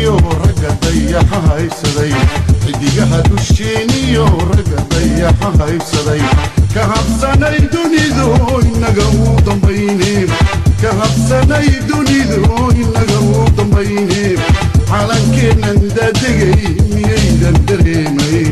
dusheeniyo ragga dayaxa haysaday xidigaha dusheeniyo ragga dayaxa haysaday ka habsanay dunidu inaga uu dambayne ka habsanay dunidu inaga uu dambayne calankeennan daadegay miyaydan dareemayn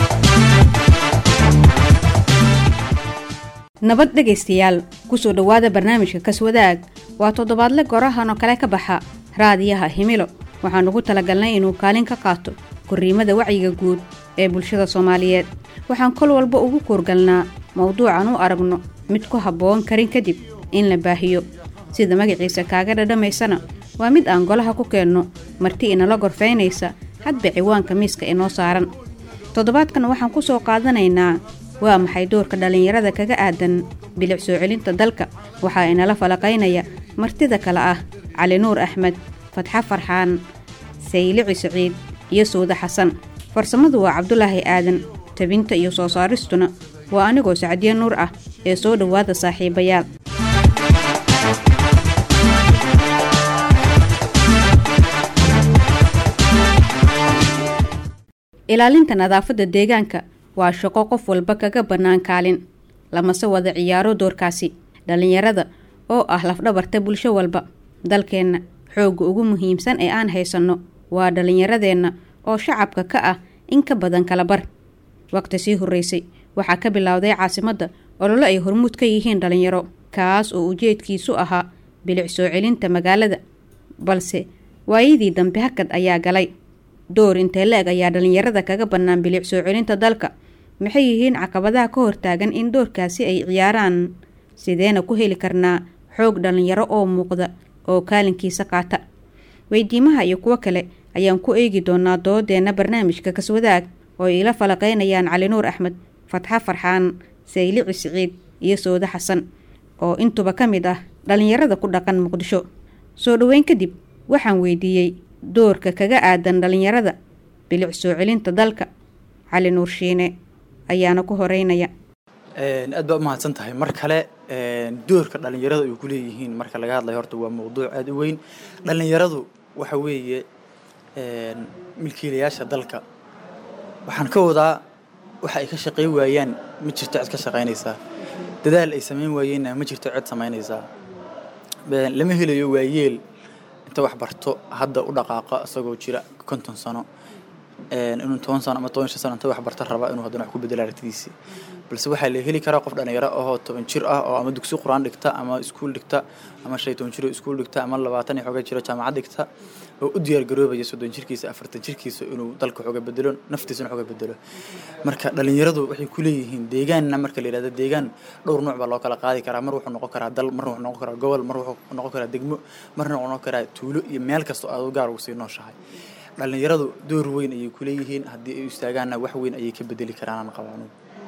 nabad dhegaystayaal kusoo dhowaada barnaamijka kaswadaag waa toddobaadle gorahan oo kale ka baxa raadiyaha himilo waxaan ugu talagalnay inuu kaalin ka qaato korriimada wacyiga guud ee bulshada soomaaliyeed waxaan kol walba ugu kuurgalnaa mowduucan u aragno mid ku habboon karin kadib in la baahiyo sida magaciisa kaaga dhadhamaysana waa mid aan golaha ku keenno marti inala gorfaynaysa hadba ciwaanka miiska inoo saaran toddobaadkan waxaan ku soo qaadanaynaa waa maxay doorka dhallinyarada kaga aadan bilic soo celinta dalka waxaa inala falaqaynaya martida kale ah cali nuur axmed fatxo farxaan saylici siciid iyo suude xasan farsamadu waa cabdulaahi aadan tabinta iyo soo saaristuna waa anigoo sacdiye nuur ah ee soo dhowaada saaxiibayaal ilaalinta nadaafadda deegaanka waa shaqo qof walba kaga bannaan kaalin lamase wada ciyaaro doorkaasi dhallinyarada oo ah lafdhabarta bulsho walba dalkeenna xoogga ugu muhiimsan ee aan haysanno waa dhallinyaradeenna oo shacabka ka ah in ka badan kala bar waqti sii horreysay waxaa ka bilowday caasimadda ololo ay hormuud ka yihiin dhallinyaro kaas oo ujeedkiisu ahaa bilic soo celinta magaalada balse waayadii dambe hakad ayaa galay door intee la-eg ayaa dhallinyarada kaga bannaan bilic soo celinta dalka maxay yihiin caqabadaha ka hortaagan in doorkaasi ay ciyaaraan sideena ku heli karnaa xoog dhallinyaro oo muuqda oo kaalinkiisa qaata weydiimaha iyo kuwo kale ayaan ku eegi doonaa doodeenna barnaamijka kaswadaag oo ay ila falaqaynayaan cali nuur axmed fatxo farxaan saylici siciid iyo soode xasan oo intuba ka mid ah dhallinyarada ku dhaqan muqdisho soo dhoweyn kadib waxaan weydiiyey doorka kaga aadan dhallinyarada bilic soo celinta dalka cali nuur shiine ayaana ku horeynaya aad baa u mahadsan tahay mar kale doorka dhallinyarada ay ku leeyihiin marka laga hadlayo horta waa mowduuc aada u weyn dhallinyaradu waxa weeye milkiilayaasha dalka waxaan ka wadaa waxa ay ka shaqayn waayaan ma jirto cid ka shaqaynaysaa dadaal ay samayn waayeenna ma jirto cid samaynaysaa lama helayo waayeel inta wax barto hadda u dhaqaaqa isagoo jira konton sano inuu toban sano ama toban shan sano inta wax barta raba inuu haddana wax ku bedelo aragtidiisii balse waxaa la heli karaa qof dhalinyaro ahoo toban jir ah oo ama dugsi qur-aan dhigta ama iskuul dhigta ama shan iyo toban jir oo iskuul dhigta ama labaatan iyo xooga jiro jaamacad dhigta oo u diyaar garoobaya soddon jirkiisa afartan jirkiisa inuu dalka xooga bedelo naftiisana xooga bedelo marka dhalinyaradu waxay ku leeyihiin deegaanna marka la yidhahdo deegaan dhowr nooc baa loo kala qaadi karaa mar wuxuu noqon karaa dal mar wuxuu noqon karaa gobol mar wuxuu noqon karaa degmo marna wuxuu noqon karaa tuulo iyo meel kasta oo aad u gaar ugu sii nooshahay dhallinyaradu door weyn ayay ku leeyihiin haddii ay istaagaanna wax weyn ayay ka bedeli karaan qabaanu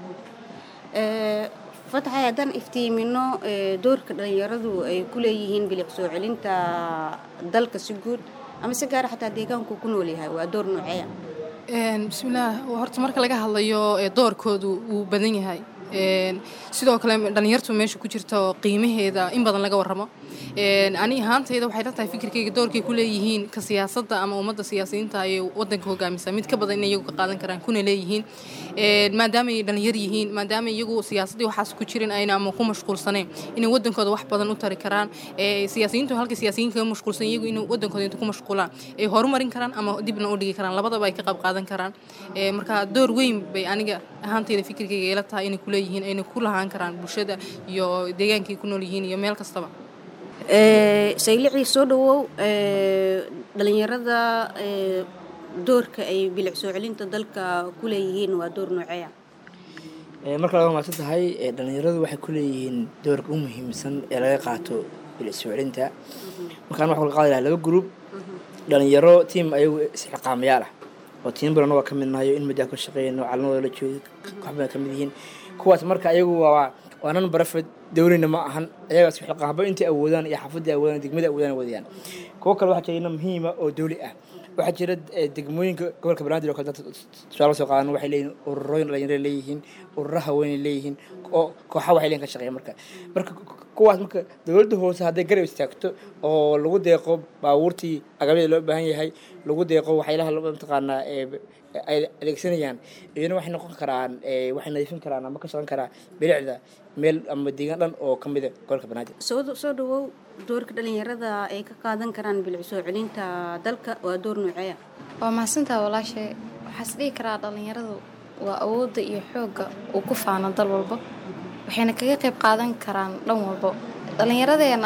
fatxay haddaan iftiimino doorka dhallinyaradu ay ku leeyihiin bilic soo celinta dalka si guud ama si gaara xataa deegaanku ku nool yahay waa door nooceeya bismillaah horta marka laga hadlayo doorkoodu wuu badan yahay sidoo kale dhallinyartu meesha ku jirta oo qiimaheeda in badan laga warramo ani ahaantayda waxay la tahay fikirkayga doorkay ku leeyihiin ka siyaasadda ama ummadda siyaasiyiinta ayay wadanka hogaamisa mid ka badan inay iyagu ka qaadan karaan kuna leeyihiin maadaama ay dhallinyar yihiin maadaama iyagu siyaasaddii waxaas ku jirin ayna ama ku mashquulsaneen inay wadankooda wax badan u tari karaan siyaasiyiintu halka siyaasiyiin kaga mashquulsan iyagu inay wadankooda inta ku mashquulaan ay horumarin karaan ama dibna u dhigi karaan labadaba ay ka qayb qaadan karaan marka door weyn bay aniga ahaantayda fikirkayga ila tahay inay kule yihiin ayna ku lahaan karaan bulshada iyo deegaankay ku nool yihiin iyo meel kastaba saylicii soo dhawow dhalinyarada doorka ay bilic soo celinta dalka ku leeyihiin waa door nooceeya marka laga maadsan tahay dhalinyaradu waxay ku leeyihiin doorka u muhiimsan ee laga qaato bilic soo celinta markaan waxa laga qaadi lahaa laba gruub dhalinyaro tiam ayagu isxiqaamayaal ah oo tiim badan waa ka mid nahayo in middaa ka shaqeeyno calanadooda la joogo waxbay ka mid yihiin kuwaas marka ayagu waa waa nan barafed dowlina ma ahan ayagaas xilqaanba intay awoodaan iyo xaafadii awoodaan degmada awoodaan wadayaan kuwo kale waxaa jira ina muhiima oo dowli ah waxaa jira degmooyinka gobolka banaadir oo kale dad tusaale soo qaadan waxay leeyihiin ururooyin dhalinyaro leeyihiin ururo haweenay leeyihiin oo kooxa waxay leeyihin ka shaqeeya marka marka kuwaas marka dowladda hoose hadday garab istaagto oo lagu deeqo baabuurtii agabyada loo baahan yahay lagu deeqo waxyaalaha mataqaanaa ay adeegsanayaan iyana waxay noqon karaan waxay nadiifin karaan ama ka shaqan karaan bilicda meel ama deegaan dhan oo ka mida gobolka banaadir soo soo dhawow doorka dhalinyarada ay ka qaadan karaan bilic soo celinta dalka waa door nooceeya waa mahadsantaa walaashay waxaas dhihi karaa dhalinyaradu waa awoodda iyo xoogga uu ku faano dal walba waxayna kaga qayb qaadan karaan dhan walbo dhallinyaradeena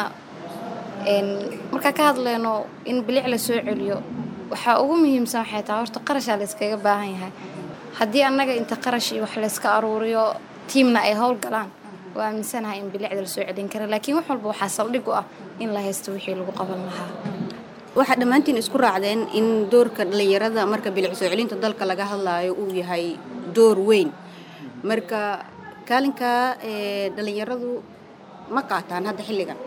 markaa ka hadleyno in bilic la soo celiyo waxaa ugu muhiimsan waxay tahay horta qarashaa layskaga baahan yahay haddii annaga inta qarash iyo wax layska aruuriyo tiimna ay howl galaan waa aaminsanahay in bilicda la soo celin kara laakiin wax walba waxaa saldhig u ah in la haysto wixii lagu qaban lahaa waxaa dhammaantiin isku raacdeen in doorka dhalinyarada marka bilic soo celinta dalka laga hadlaayo uu yahay door weyn marka kaalinka dhalinyaradu ma qaataan hadda xilligan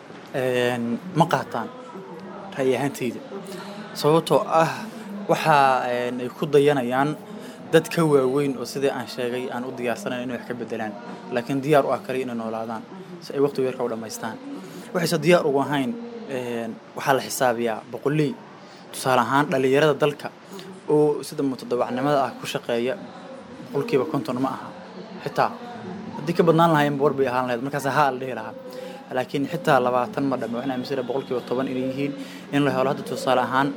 ma qaataan ra'yi ahaantayda sababtoo ah waxa ay ku dayanayaan dad ka waaweyn oo sidii aan sheegay aan u diyaarsanayn inay wax ka bedelaan laakiin diyaar u ah kale inay noolaadaan si ay waqtiga yarka u dhammaystaan waxayse diyaar ugu ahayn waxaa la xisaabiyaa boqoley tusaale ahaan dhalinyarada dalka oo sida mutadawacnimada ah ku shaqeeya boqolkiiba konton ma aha xitaa haddii ka badnaan lahayn war bay ahaan lahayd markaas haa la dhihi lahaa laakiin xitaa labaatan ma dhame waxaan aaminsan boqolkiiba toban inay yihiin in la helo hadda tusaale ahaan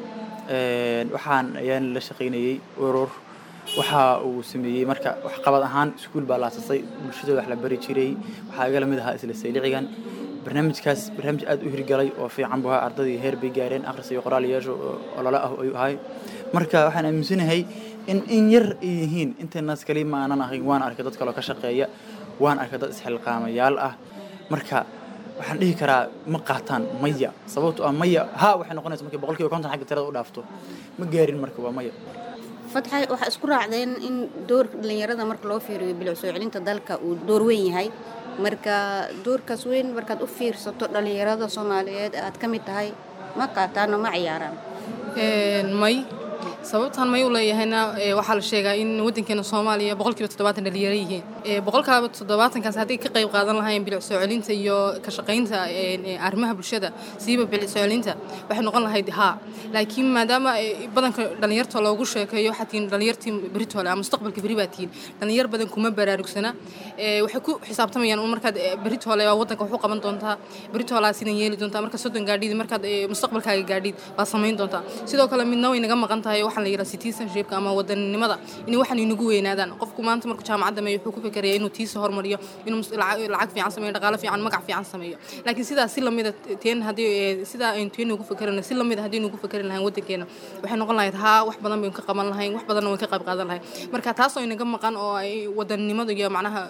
waxaan ayaan la shaqaynayey urur waxa uu sameeyey marka waxqabad ahaan iskuul baa laasasay bulshada wax la bari jiray waxaa iga lamid ahaa isla saylicigan barnaamijkaas barnaamij aad u hirgalay oo fiican buu ahaa ardadii heer bay gaareen akhris iyo qoraal yeesho olole ah ayuu ahay marka waxaan aaminsanahay in in yar ay yihiin intaynaas kali ma aanan ahayn waan arkay dad kaloo ka shaqeeya waan arkay dad isxilqaamayaal ah marka waxaan dhihi karaa ma qaataan maya sababto ah maya ha waxay noqonaysa markay boqolkiiba konton xagga tirada u dhaafto ma gaarin marka waa maya fatxay waxaa isku raacdeen in doorka dhalinyarada marka loo fiiriyo bilic soo celinta dalka uu door weyn yahay marka doorkaas weyn markaad u fiirsato dhalinyarada soomaaliyeed aad ka mid tahay ma qaataan oo ma ciyaaraan may sababtaan may u leeyahayna waxaa la sheegaa in wadankeena soomaaliya boqolkiiba toddobaatan dhalinyaro yihiin boqolkaaba toddobaatankaas hadday ka qayb qaadan lahayn bilic soo celinta iyo ka shaqaynta arrimaha bulshada siiba bilic soo celinta waxay noqon lahayd haa laakiin maadaama badanka dhalinyarta loogu sheekeeyo waxaa tihiin dhalinyartii beritole ama mustaqbalka beri baa tihiin dhalinyar badan kuma baraarugsana waxay ku xisaabtamayaan un markaad beritole waa wadanka wax u qaban doontaa beritolaa sidan yeeli doontaa markaad soddon gaadhid markaad mustaqbalkaaga gaadhid baad samayn doontaa sidoo kale midna way naga maqan tahay waxaan la yidhaha citizenshipka ama wadaninimada in waxan inagu weynaadaan qofku maanta markuu jaamacadda meeyo wuxuu ku fikiraya inuu tiisa hormariyo inuu lacag fiican sameeyo dhaqaale fiican magac fiican sameeyo laakiin sidaas si lamida teen haddii sidaa aynu teen ugu fikirana si lamida haddii ugu fikiri lahayn wadankeena waxay noqon lahayd haa wax badan baynu ka qaban lahayn wax badanna wayn ka qayb qaadan lahayn marka taasoo inaga maqan oo ay wadaninimadu iyo macnaha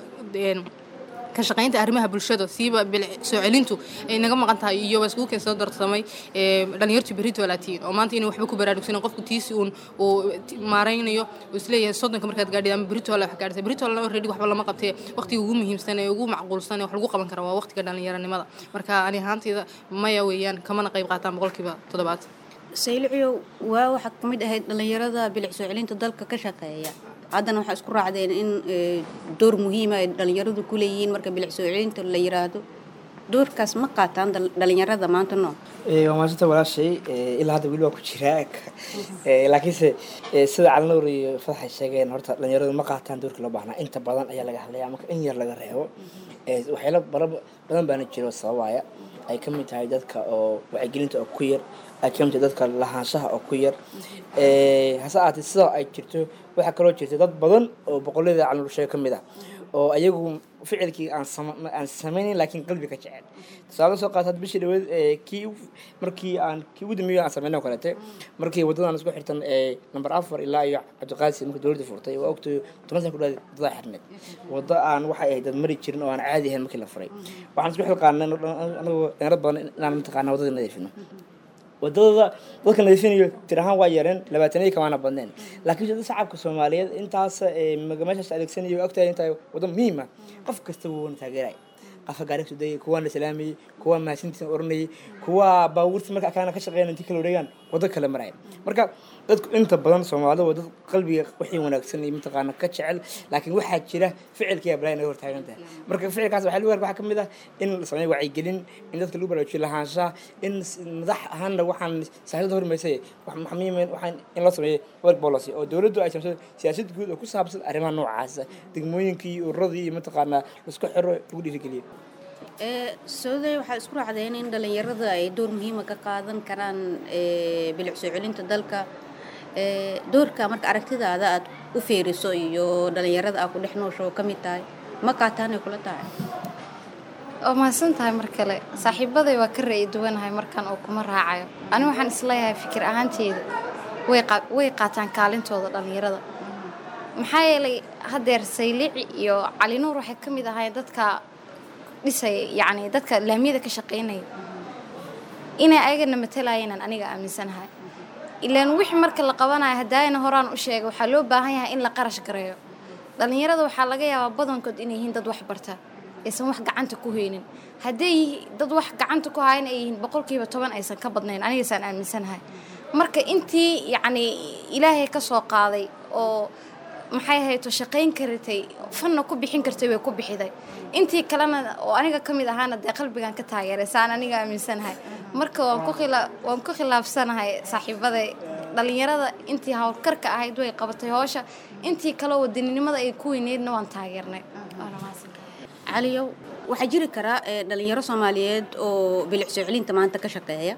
ka shaqaynta arrimaha bulshada siiba soo celintu ay naga maqan tahay iyo waa iskugu keen soo darsamay dhalinyartu berito laatiin oo maanta inay waxba ku baraarugsanan qofku tiisi uun uu maaraynayo uu isleeyahay soddonka markaad gaadhid ama berito wax gaadhisa berito already waxba lama qabtee waqtiga ugu muhiimsan ee ugu macquulsan ee wax lagu qaban kara waa waqtiga dhalinyaranimada marka ani ahaantayda maya weeyaan kamana qayb qaataan boqolkiiba toddobaatan sayliciyow waa waxaa ka mid ahayd dhalinyarada bilic soo celinta dalka ka shaqeeya haddana waxaa isku raacdeen in door muhiima ay dhalinyaradu ku leeyihiin marka bilic soo celinta la yiraahdo doorkaas ma qaataan dhalinyarada maanta noo waa maasanta walaashay ilaa hadda weli waa ku jiraa laakiinse sida calnuur iyo fadaxay sheegeen horta dhalinyaradu ma qaataan doorkii loo baahnaa inta badan ayaa laga hadlaya marka in yar laga reebo waxyaalo badan baana jiro sababaya ay ka mid tahay dadka oo wacyigelinta oo ku yar ay ka mid tahay dadka lahaanshaha oo ku yar hase ahaatee sidaa ay jirto waxaa kaloo jirta dad badan oo boqollada calnuur sheeg ka mid ah oo ayagu ficilkii aan aan samaynayn laakiin qalbiga jecel tusaale soo qaata bishii dhaweed kii markii aan kii ugu dambeeyay aan samaynay oo kaleete markii waddadan isku xirtan number afar ilaa iyo cabdiqaasi markii dowladda furtay waa ogtay toban sana ku dhawaad wadada xirneed waddo aan waxay ahayd dad mari jirin oo aan caadi ahayn markii la furay waxaan isku xilqaanay anagoo dheerad badan inaan mataqaana waddada nadiifino wadadada dadka nadiifinayo tir ahaan waa yareen labaatanadii kamaana badneen laakiin dad shacabka soomaaliyeed intaas meeshaas adeegsanayo ogtahay intaa waddo muhiima qof kasta wuuna taageeray qafa gaari kasoo degay kuwaa la salaamayey kuwaa mahadsantiisa oranayay kuwaa baabuurta marka akaana ka shaqeynaya intii kala wareegaan waddo kale maraya marka dadku inta badan soomaalida waa dad qalbiga wixii wanaagsan iyo mataqaana ka jecel laakiin waxaa jira ficilkiya balaa naga hortaagan tahay marka ficilkaas waxaa lagu waxaa ka mid ah in la sameeyo wacyigelin in dadka lagu baraarujiyo lahaanshaha in s- madax ahaanna waxaan siyaasadda hormaysay wax muhiim waxaan in loo sameeyo work policy oo dowladdu ay sameyso siyaasad guud oo ku saabsan arrimaha noocaasa degmooyinkii iyo ururadii iyo mataqaanaa laisku xiro lagu dhiirigeliyo sooday waxaa isku raacdeen in dhalinyarada ay door muhiima ka qaadan karaan ee, bilic soo celinta dalka Ee, doorka marka aragtidaada aad u fiiriso iyo dhalinyarada aad ku dhex noosho oo ka mid tahay ma qaataanay kula tahay waa mahadsan tahay mar kale saaxiibaday waa ka ra'yi duwanahay markan oo kuma raacayo ani waxaan isleeyahay fikir ahaanteeda way qaa- way qaataan kaalintooda dhallinyarada maxaa yeelay haddeer saylici iyo cali nuur waxay ka mid ahaayeen dadka dhisaya yacni dadka laamiyada ka shaqaynaya inay ayagana matalaayeenan aniga aaminsanahay ilaan wixii marka la qabanayo hadaayana horaan u sheegay waxaa loo baahan yahay in la qarash gareeyo dhallinyarada waxaa laga yaabaa badankood inay yihiin dad wax barta aysan wax gacanta ku haynin hadday yihi- dad wax gacanta ku hayan ay yihiin boqolkiiba toban aysan ka badnayn anigaysaan aaminsanahay marka intii yacni ilaahay ka soo qaaday oo maxay hayto shaqayn karatay fanna ku bixin kartay way ku bixiday intii kalena oo aniga ka mid ahaana dee qalbigan ka taageeray saan aniga aaminsanahay marka waan ku khila waan ku khilaafsanahay saaxiibada dhalinyarada intii howlkarka ahayd way qabatay howsha intii kale wadaninimada ay ku weyneydna waan taageernay Waana mahadsantahay. caliyow waxaa jiri karaa ee, dhalinyaro soomaaliyeed oo bilic soo celinta maanta ka shaqeeya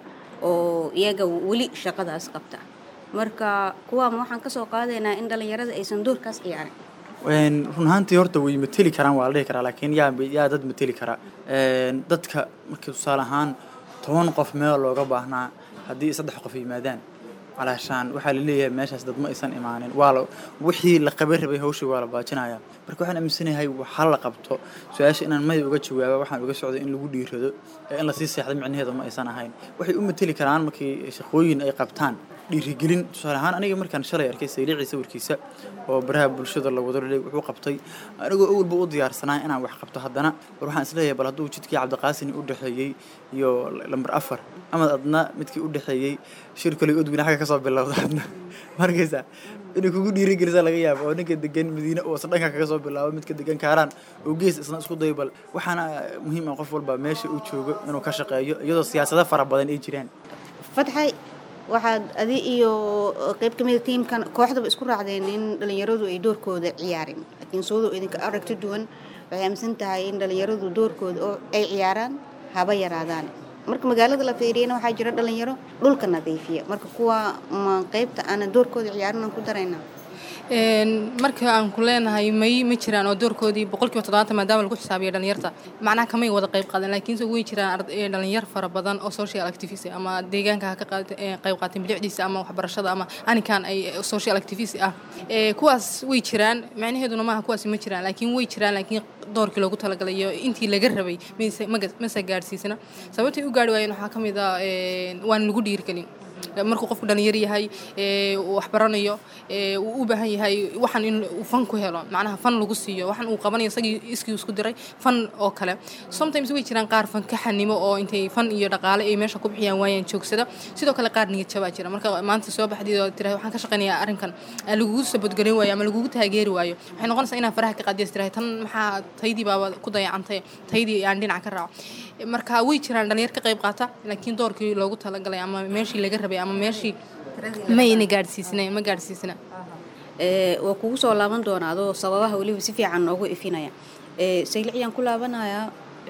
oo iyaga weli shaqadaas qabta marka kuwaama waxaan kasoo qaadaynaa in dhalinyarada aysan doorkaas ciyaarin Een, run ahaantii horta way mateli karaan waa la dhihi karaa laakiin yaa yaa dad mateli kara Een, dadka markii tusaale ahaan toban qof meel looga baahnaa haddii saddex qof yimaadaan calaashaan waxaa la leeyahay meeshaas dad ma aysan imaanin waa la wixii la qaban rabay hawshii waa la baajinaya marka waxaan aaminsanahay waxa la qabto su-aasha inaan may uga jawaaba waxaan uga socday in lagu dhiirado ee in lasii seexdo micnaheedu ma aysan ahayn waxay u mateli karaan markii shaqooyin ay qabtaan dhiirigelin tusaale ahaan aniga markaan shalay arkay sayliicii sawirkiisa oo baraha bulshada la wado leey wuxuu qabtay anigoo awalba u diyaarsanaa inaan wax qabto haddana war waxaan isleeyahay bal hadduu jidkii cabdiqaasini u dhexeeyey iyo lambar afar ama adna midkii u dhexeeyey shir kale odwina xagga kasoo bilowda adna markaysa inay kugu dhiirigelisaa laga yaabo oo ninka degan madiine oo isna dhanka kaga soo bilaabo midka degan kaaraan oo gees isna isku dayo bal waxaana muhiim ah qof walba meesha uu joogo inuu ka shaqeeyo iyadoo siyaasado fara badan ay jiraan fatxay waxaad adi iyo qayb ka mida tiimkan kooxdaba isku raacdeen in dhalinyaradu ay doorkooda ciyaarin laakiin soodo idinka aragti duwan waxay aaminsan tahay in dhalinyaradu doorkooda oo ay ciyaaraan haba yaraadaan marka magaalada la fiiriyana waxaa jira dhalinyaro dhulka nadiifiya marka kuwa ma qaybta aana doorkooda ciyaarin aan ku daraynaa Een, marka aan ku leenahay may ma jiraan oo doorkoodii boqolkiiba toddobaatan maadaama lagu xisaabiyo dhalinyarta macnaha kamay wada qayb qaadan laakiinse way jiraan ard- ee, dhalinyar fara badan oo social activist ah, ama deegaanka ha ka qaat- ee, qayb qaateen bilicdiisa ama waxbarashada ama aninkan ay ee, social activist ah Ee, kuwaas way jiraan macnaheeduna maaha kuwaasi ma jiraan laakiin way jiraan laakiin doorkii loogu talagalay iyo intii laga rabay mayse- maga- mase gaadhsiisana sababtay u gaari waayeen waxaa ka mid ah een, waan lagu dhiirigelin markuu qofku dhalinyar yahay ee, uu wax baranayo ee, uu u baahan yahay waxan in uu fan ku helo macnaha fan lagu siiyo waxan uu qabanayo isagii iskii isku diray fan oo kale sometimes way jiraan qaar fan ka xanimo oo intay fan iyo dhaqaale ay meesha ku bixiyaan waayaan joogsada sidoo kale qaar niyad jabaa jira marka maanta soo baxdid oo tirahay waxaan ka shaqaynayaa arrinkan aa lagugu sabadgelin waayo ama lagugu taageeri waayo waxay noqonaysaa inaa faraha ka qaadiyas tirahay tan maxaa taydii baaba ku dayacantay taydii aan dhinac ka raaco marka way jiraan dhalinyar ka qayb qaata laakiin doorkii loogu talagalay ama meeshii laga rabay ama meeshii mayna gaadhsiisna ma gaadhsiisna Ee, waa kugu soo laaban doonaa adoo sababaha weliba si fiican noogu ifinaya Ee, sayliciyaan ku laabanayaa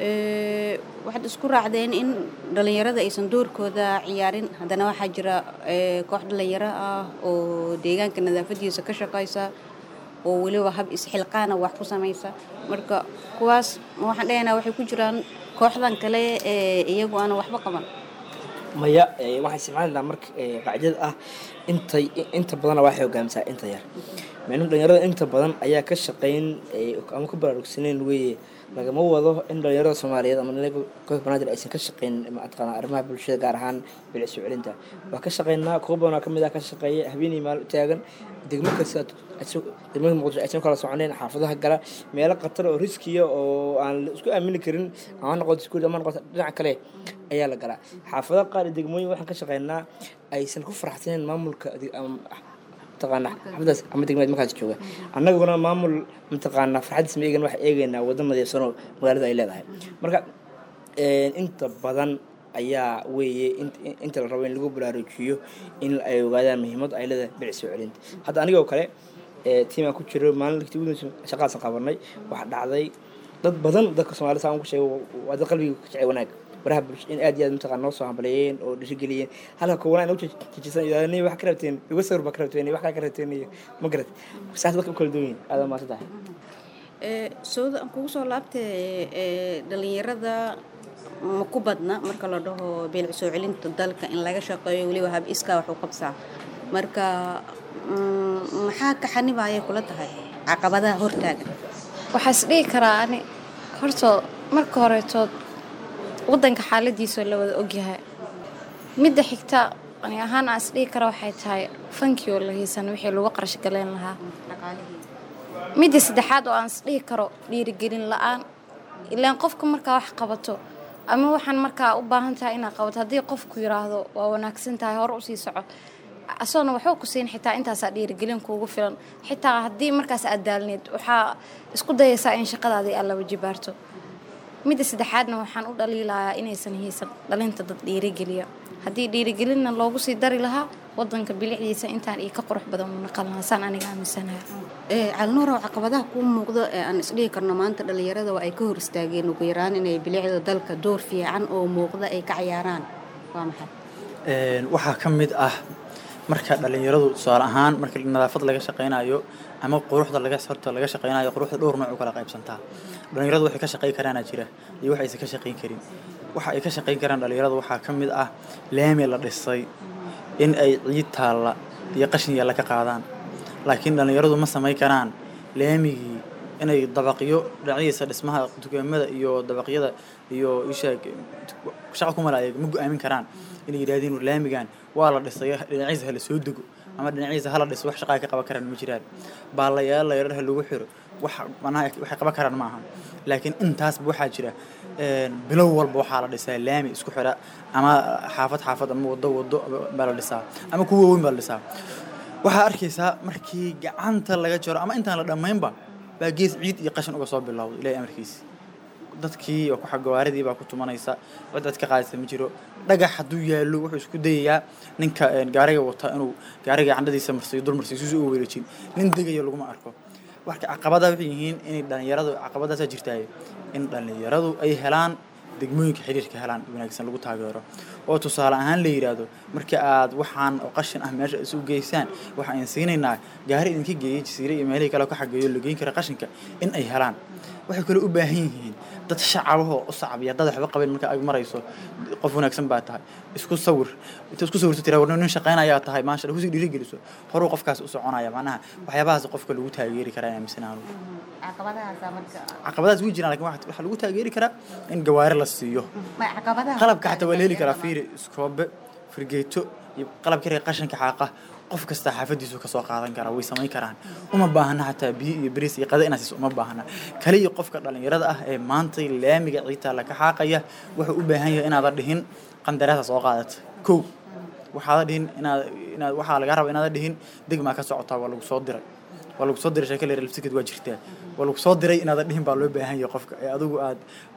Ee, waxaad isku raacdeen in dhalinyarada aysan doorkooda ciyaarin haddana waxaa jira ee, koox dhalinyaro ah oo deegaanka nadaafadiisa ka shaqaysa oo weliba hab isxilqaana wax ku samaysa marka kuwaas ma waxaan dhehaynaa waxay ku jiraan kooxdan kale ee iyagu aan waxba qaban maya ee, waxaan isticmaalaynaa marka ee, qaacidada ah intay inta badana waxay hogaamisaa inta yar macnuu dhalinyarada inta badan ayaa ka shaqayn ee, ama ku baraarugsaneyn weeye lagama wado in dhalinyarada soomaaliyeed ama dhalinyarada gobolka banaadir aysan ka shaqeyn mataqaanaa arrimaha bulshada gaar ahaan bilic soo celinta waa ka shaqeynaa kuwa badan oo kamid ah ka shaqeeya habeenii maal u taagan degmo kasta degmada muqdisho aysan kala soconeyn xaafadaha gala meelo khatar oo riskiya oo aan la isku aamini karin ama noqoto iskuul ama noqoto dhinaca kale ayaa la galaa xaafadaha qaar iyo degmooyin waxaan ka shaqeynaa aysan ku faraxsaneen maamulka mataqaana xafadaas ama degmeed markaas jooga annaguna maamul mataqaana farxadiis ma eegan waxaa eegaynaa waddo nadiifsanoo magaalada ay leedahay marka inta badan ayaa weeye inta la rabo in lagu baraarujiyo in ay ogaadaan muhiimad ay leedahay bilic soo celinta hadda anigoo kale tiimaan ku jiro maalin shaqaasan qabanay waxaa dhacday dad badan dadka soomaalida saan ku sheego waa dad qalbiga ka jecel wanaag baraha bulsho in aad iyo aad mataqaan noo soo hambaleeyeen oo dhiirigeliyeen halka kuwana nagu jijisan idaani wax ka rabteen iga sawir baa ka rabteen wax kaa ka rabteen iyo ma garat saas dadka u kala duwan yihin aada maasa tahay sooda aan kugu soo laabtay dhalinyarada ma ku badna marka la dhaho beelic soo celinta dalka in laga shaqeeyo weliba hab iskaa wax u qabsaa marka maxaa ka xanibaya kula tahay caqabadaha hortaagan waxaa is dhihi karaa ani hortoo marka horetood waddanka xaaladiisoo la wada ogyahay midda xigta ani ahaan aan is dhihi kara waxay tahay fankii oo la haysan wixii lagu qarash galeen lahaa midda saddexaad oo aan is dhihi karo dhiirigelin la-aan ilaan qofka markaa wax qabato ama waxaan markaa u baahan tahay inaad qabato haddii qofku yiraahdo waa wanaagsan tahay hore usii soco asoona waxba ku siin xitaa intaasaa dhiirigelin kuugu filan xitaa haddii markaas aad daalneed waxaa isku dayaysaa in shaqadaadii aad laba jibaarto midda saddexaadna waxaan u dhaliilayaa inaysan haysan dhalinta dad dhiirigeliya haddii dhiirigelinna loogu sii dari lahaa wadanka bilicdiisa intaan iyo ka qurux badan u naqan lahaa saan aniga aaminsanahay calnuurow caqabadaha kuu muuqdo ee aan isdhihi karno maanta dhalinyarada waa ay ka hor istaageen ugu yaraan inay bilicda dalka door fiican oo muuqda ay ka cayaaraan waa maxay waxaa ka mid ah marka dhalinyaradu tusaale ahaan marka nadaafad laga shaqaynayo ama quruxda laga horta laga shaqaynayo quruxda dhowr nooc u kala qaybsantaa dhalinyaradu waxay ka shaqayn karaana jira iyo wax aysan ka shaqayn karin waxa ay ka shaqayn karaan dhalinyaradu waxaa ka mid ah laami la dhisay in ay ciid taalla iyo qashin yaalla ka qaadaan laakiin dhalinyaradu ma samayn karaan laamigii inay dabaqyo dhinacyadiisa dhismaha dukaamada iyo dabaqyada iyo ishaag shaqa ku malaaya ma go-aamin karaan inay yidhaahdeen laamigan waa la dhisay dhinaciisa hala soo dego ama dhinaciisa hala dhiso wax shaqaa ka qaban karaan ma jiraan baalayaal layrar ha lagu xiro wax manaha waxay qaban karaan ma ahan laakiin intaasba waxaa jira bilow walba waxaa la dhisaa laami isku xira ama xaafad xaafad ama wado wado baa la dhisaa ama kuwa weyn baa la dhisaa waxaa arkaysaa markii gacanta laga jaro ama intaan la dhammaynba baa gees ciid iyo qashin uga soo bilowday ilaahay amarkiisi dadkii oo ku xagawaaridii baa ku tumanaysa cid cid ka qaadaysa ma jiro dhagax hadduu yaallo wuxuu isku dayayaa ninka gaariga wata inuu gaariga candhadiisa marsiyo dul marsiyo sisu uga wareejin nin degayo laguma arko marka caqabadaha waxay yihiin inay dhalinyaradu caqabadaasaa jirtaaye in dhalinyaradu ay helaan degmooyinka xiriirka helaan wanaagsan lagu taageero oo tusaale ahaan la yidhaahdo marka aad waxaan oo qashin ah meesha isu geysaan waxaan siinaynaa gaari idinka geeyay jasiire iyo meelihii kale ka xageeyo la geyn kara qashinka in ay helaan waxay kale u baahan yihiin dad shacabahoo u sacbiya dad waxba qabeen marka ag marayso qof wanaagsan baa tahay isku sawir inta isku sawirto tiraa warna nin shaqaynayaa tahay maasha Allah kusii dhiirigeliso horuu qofkaas u soconaya macnaha waxyaabahaas qofka lagu taageeri karaa inaan misanaano caqabadahaas way jiraan laakiin waxaa lagu taageeri karaa in gawaari la siiyo qalabka xataa waa la heli karaa fiiri iskoobe firgeeto iyo qalabka yar ee qashinka xaaqa qof kasta xaafadiisu ka soo qaadan karaa way samayn karaan uma baahna xataa biyo iyo bariis iyo qada inaad siiso uma baahna kaliya qofka dhalinyarada ah ee maantay laamiga ciidtaa la ka xaaqaya wuxuu u baahan yahay inaadan dhihin qandaraasa soo qaadata kow waxaada dhihin inaad inaad waxaa laga raba inaadan dhihin degmaa ka socotaa waa lagu soo diray waa lagu soo diray sheeko leer lafsikad waa jirtaa waa lagu soo diray inaadan dhihin baa loo baahan yahay qofka ee adigu aad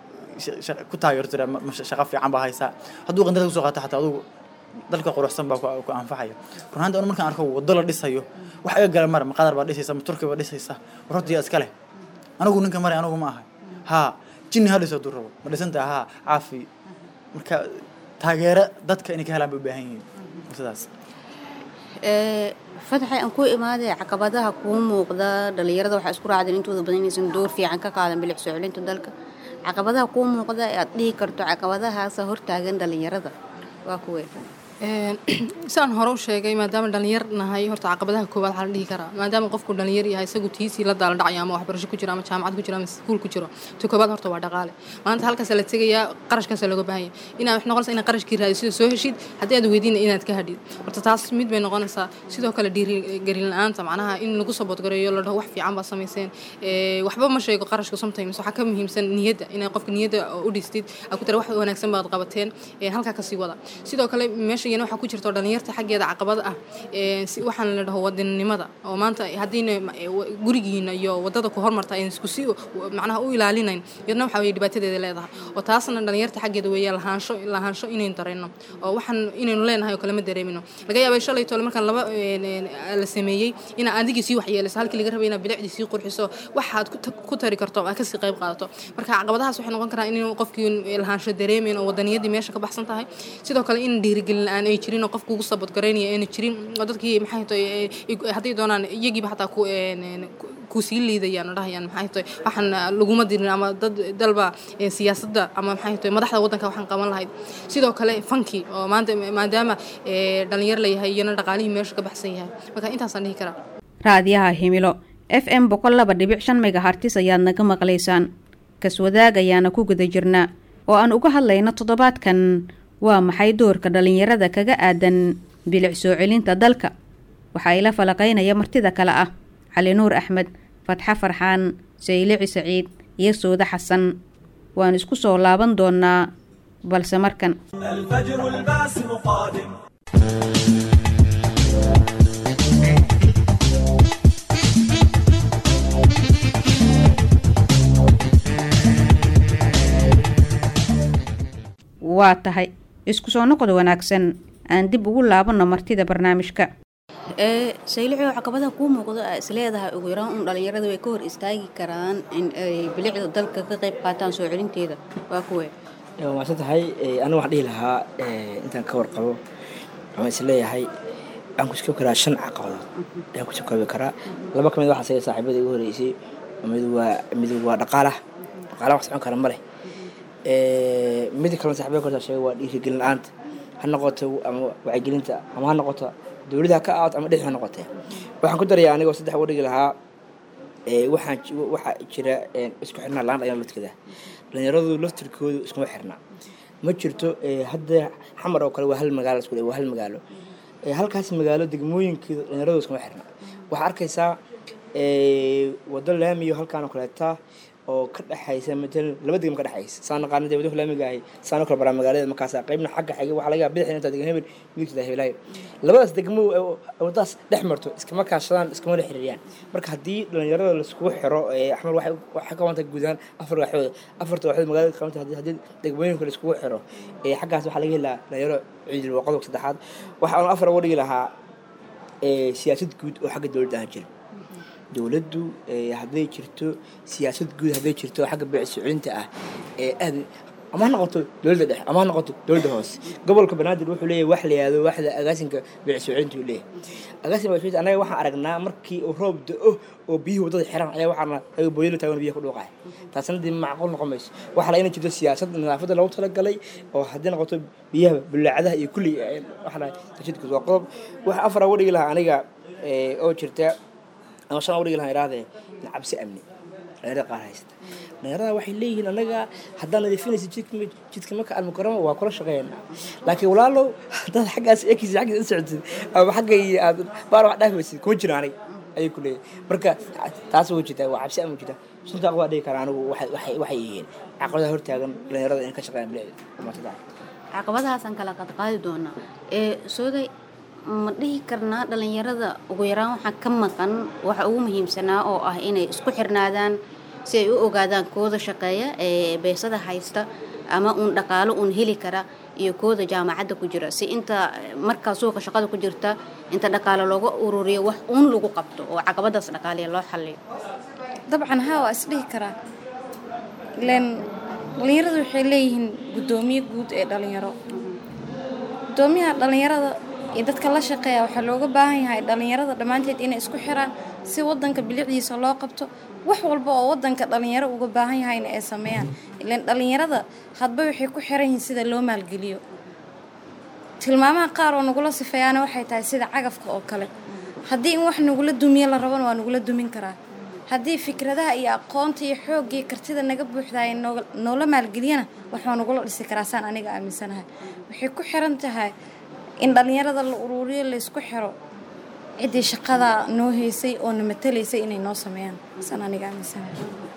ku taageerto shaqo fiican baa haysaa hadduu qandarada kusoo qaata xataa adigu dalka quruxsan baa ku anfacaya runaanta anu markaan arko waddo la dhisayo wax iga gala mara maqadar baa dhisaysa ma turki baa dhisaysa warortiya iska leh anigu ninka maray anigu ma ahay haa jinni ha dhiso hadduu rabo ma dhisantaha haa caafi marka taageero dadka inay ka helaan bay u baahan yihiin sidaas fadaxay aan ku imaaday caqabadaha kuu muuqda dhalinyarada waxaa isku raacdeen intooda badan inaysan door fiican ka qaadan bilic soo celinta dalka caqabadaha kuu muuqda ee aad dhihi karto caqabadahaasa hortaagan dhalinyarada waa kuwee saan hore u sheegay maadaama dhalinyar nahay horta caqabadaha koowaad waxaa la dhihi karaa maadaama qofku dhalinyar yahay isagu tiisii la daala dhacaya ama waxbarasho ku jiro ama jaamacad ku jiro ama iskuul ku jiro ta koowaad horta waa dhaqaale maanta halkaasa la tegayaa qarashkaasa looga baahan yahay inaad wax noqonaysa inaad qarashkii raadisid soo heshid haddii aad weydiina inaad ka hadhid horta taas mid bay noqonaysaa sidoo kale dhiirigelin la-aanta macnaha in lagu saboodgareeyo la dhaho wax fiican baa samayseen waxba ma sheego qarashka sometimes waxaa ka muhiimsan niyadda inaad qofka niyadda u dhistid aad ku tira wax wanaagsan baad qabateen halkaa kasii wada sidoo kale meesha iyana waxaa ku jirto dhalinyarta xaggeeda caqabad ah waxaan la dhaho wadaninimada oo maanta haddiina gurigiina iyo wadada ku hormarta ayna isku si macnaha u ilaalinayn yadna waxa weye dhibaatadeeda leedahay oo taasna dhalinyarta xaggeeda weeye lahaansho lahaansho inaynu dareenno oo waxaan inaynu leenahay oo kale ma dareemino laga yaabay shalay tole markaan laba la sameeyey inaa adigii sii waxyeelayso halkii laga rabay inaad bilicdii sii qurxiso waxaad ku tari karto aad kasii qayb qaadato marka caqabadahaas waxay noqon karaan in qofkii lahaansho dareemayn oo wadaniyadii meesha ka baxsan tahay sidoo kale in dhiirigelin la-aan ay jirin oo qofku ugu sabadgaraynaya ayna jirin oo dadkii maxay tahay hadday doonaan iyagiiba xataa ku ku sii liidayaan oo dhahayaan maxay tahay waxaan laguma dirin ama dad dalba siyaasadda ama maxay tahay madaxda waddanka waxaan qaban lahayd sidoo kale fanki oo maanta maadaama dhalinyar la yahay iyana dhaqaalihii meesha ka baxsan yahay marka intaasaan dhihi karaa raadiyaha himilo f m boqol laba dhibic shan megahartis ayaad naga maqlaysaan kaswadaag ayaana ku guda jirnaa oo aan uga hadlayno toddobaadkan waa maxay doorka dhalinyarada kaga aadan bilic soo celinta dalka waxaa ila falaqaynaya martida kale ah cali nuur axmed fatxa farxaan saylici saciid iyo sooda xasan waan isku soo laaban doonaa balse markan waa tahay isku soo noqod wanaagsan aan dib ugu laabanno martida barnaamijka saylici oo caqabadaha kuu muuqdo aa isleedahay ugu yaraan un dhalinyarada way ka hor istaagi karaan in ay bilicda dalka ka qayb qaataan soo celinteeda waa kuwe waa maadsan tahay aniga waxaan dhihi lahaa intaan ka warqabo waxaan isleeyahay waxaan ku sukoobi karaa shan caqabadood ayaan ku sukoobi karaa laba ka mid waxaa saga saaxiibada igu horeysay mid waa mid waa dhaqaalaha dhaqaalaha wax socon kara ma leh mid kalena saxibada korta sheegay waa dhiirigelin la-aanta ha noqoto ama wacyigelinta ama ha noqoto dowladda ka aato ama dhexi ha noqotee waxaan ku darayaa anigoo saddex uga dhigi lahaa waxaan waxaa jira isku xirnaa la-aan dhalinyaro laftirkeeda dhalinyaradu laftirkoodu iskuma xirnaa ma jirto hadda xamar oo kale waa hal magaalo isku waa hal magaalo halkaas magaalo degmooyinkeeda dhalinyaradu iskuma xirnaa waxaa arkaysaa wado laamiyo halkaan oo kaleeta oo ka dhexaysa matalan laba degmo ka dhexaysa saan naqaana dee waddanka laamiga ahay saanoo kale baraa magaalada markaas qaybna xagga xigay waxaa laga yaaba bidixda intaa degan hebel midigtada hebelaayo labadaas degmo wadadaas dhex marto iskama kaashadaan iskama la xiriiriyaan marka haddii dhalinyarada laiskugu xiro axmed waxay waxay ka wanta guud ahaan afar waaxood afarta waaxood magaalada qabanta haddii haddii degmooyinka laiskugu xiro xaggaas waxaa laga helaa dhalinyaro ciidil waa qodobka saddexaad waxa aan afar uga dhigi lahaa siyaasad guud oo xagga dowladda aan jira dowladdu hadday jirto siyaasad guud hadday jirto xagga beec socolinta ah ee aad ama ha noqoto dowladda dhexe ama ha noqoto dowladda hoose gobolka banaadir wuxuu leeyahay wax la yihahdo waxda agaasinka beec socolinta uu leeyahay agaasinka beec socolinta anaga waxaan aragnaa markii uu roob da-o oo biyihii waddada xiran ayaa waxaana ayaga booyala taagan biyaha ku dhuuqaya taasna dee macquul noqon mayso waxaa laga jirto siyaasad nadaafadda loogu talagalay oo haddii noqoto biyaha bulaacadaha iyo kulli waxa la tashidkus waa qodob waxa afar uga dhigi lahaa aniga oo jirta ama shan uga dhigi lahaa irahdee cabsi amni dhalinyarada qaar haysta dhalinyarada waxay leeyihiin anaga haddaan nadiifinaysa jidka jidka marka almukarama waa kula shaqeynaa laakiin walaalow haddaad xaggaas ekiisa xaggiisa u socotid ama xagga iyo aad baar wax dhaafimaysid kuma jiro aniga ayay ku leeyihin marka taas uga jirtaa waa cabsi amni jirta suntaa waa dhigi karaa anigu waxay waxay yihiin caqabadaha hortaagan dhalinyarada in ka shaqeeyaan bilicda caqabadahaasaan kala qadqaadi doonaa ee sooday ma dhihi karnaa dhalinyarada ugu yaraan waxaa ka maqan waxa ugu muhiimsanaa oo ah inay isku xirnaadaan si ay u ogaadaan kooda shaqeeya ee beesada haysta ama uun dhaqaalo uun heli kara iyo kooda jaamacadda ku jira si inta markaa suuqa shaqada ku jirta inta dhaqaalo looga ururiyo wax uun lagu qabto oo caqabadaas dhaqaaliya loo xalliyo dabcan haa waa isdhihi karaa ileen dhalinyaradu waxay leeyihiin guddoomiye guud ee dhalinyaro guddoomiyaha dhalinyarada iyo dadka la shaqeeya waxaa looga baahan yahay dhalinyarada dhammaanteed inay isku xiraan si wadanka bilicdiisa loo qabto wax walba oo wadanka dhalinyaro uga baahan yahayna ay sameeyaan ilaan dhalinyarada hadba waxay ku xiran yihiin sida loo maalgeliyo tilmaamaha qaar oo nagula sifeeyaana waxay tahay sida cagafka oo kale haddii in wax nagula dumiyo la rabana waa nagula dumin karaa haddii fikradaha iyo aqoonta iyo xoogga iyo kartida naga buuxdaay noola maalgeliyana waxaa nagula dhisi karaa saan aniga aaminsanahay waxay ku xiran tahay in dhallinyarada la uruuriyo laysku xiro ciddii shaqada noo haysay oo na matalaysay inay noo sameeyaan saan aniga aaminsanahay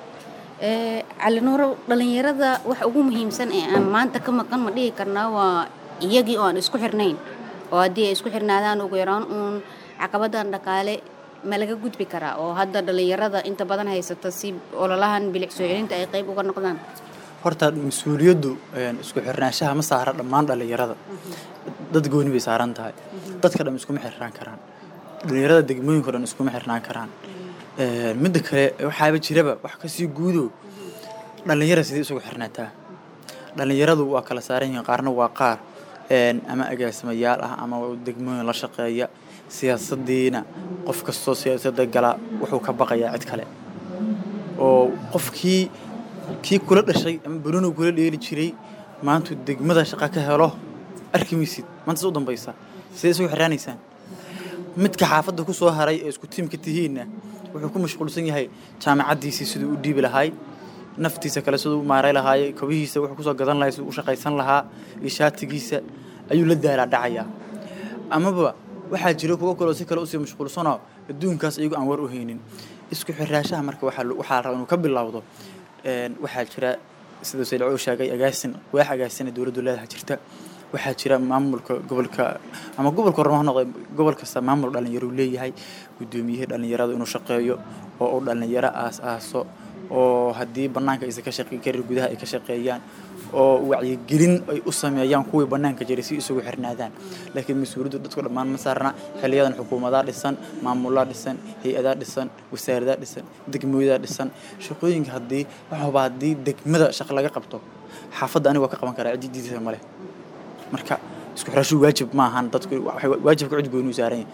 calinooro dhallinyarada waxa ugu muhiimsan ee aan maanta ka maqan ma dhihi karnaa waa iyagii oo aan isku xirnayn oo haddii ay isku xirnaadaan ugu yaraan uun caqabadan dhaqaale ma laga gudbi karaa oo hadda dhallinyarada inta badan haysata si ololahan bilic soo celinta ay qayb uga noqdaan horta mas-uuliyaddu isku xirnaanshaha ma saara dhammaan dhallinyarada dad gooni bay saaran tahay dadka dhan iskuma xirnaan karaan dhallinyarada degmooyinka dhan iskuma xirnaan karaan midda kale waxaaba jiraba wax kasii guudo dhallinyara sidii isugu xirnaataa dhallinyaradu waa kala saaran yihiin qaarna waa qaar ama agaasimayaal ah ama degmooyin la shaqeeya siyaasadiina qof kastoo siyaasadda gala wuxuu ka baqayaa cid kale oo qofkii kii kula dhashay ama banonu kula dheeli jiray maantu degmada shaqa ka helo arki maysid maanta u dambaysa sidee isugu xiraanaysaan midka xaafadda ku soo haray ee isku tiimka tihiinna wuxuu ku mashquulsan yahay jaamacaddiisii siduu u dhiibi lahaay naftiisa kale siduu u maaray lahaay kabihiisa wuxuu kusoo gadan lahay siduu u shaqaysan lahaa iyo shaatigiisa ayuu la daalaa dhacayaa amaba waxaa jira kuwo kaloo si kale usii mashquulsanoo adduunkaas iyagu aan war u haynin isku xiraashaha marka waxaa raba inuu ka bilowdo waxaa jira sida saylcuu sheegay agaasin waax agaasina dowladdu leedaha jirta waxaa jira maamulka gobolka ama gobolka horma ha noqday gobol kasta maamul dhallinyaro leeyahay guddoomiyihii dhallinyarada inuu shaqeeyo oo uu dhallinyaro aas aaso oo haddii bannaanka aysan ka shaqeyn karin gudaha ay ka shaqeeyaan oo wacyigelin ay u sameeyaan kuwii bannaanka jiray si isugu xirnaadaan laakiin mas-uuliyaddu dadku dhammaan ma saarna xiliyadan xukuumadaa dhisan maamulaa dhisan hay-adaa dhisan wasaaradaa dhisan degmooyadaa dhisan shaqooyinka haddii waxaba haddii degmada shaqo laga qabto xaafadda aniga waa ka qaban karaa ciddidiisa male marka isku xirashu waajib ma ahan dadku waajibka cid gooni u saaran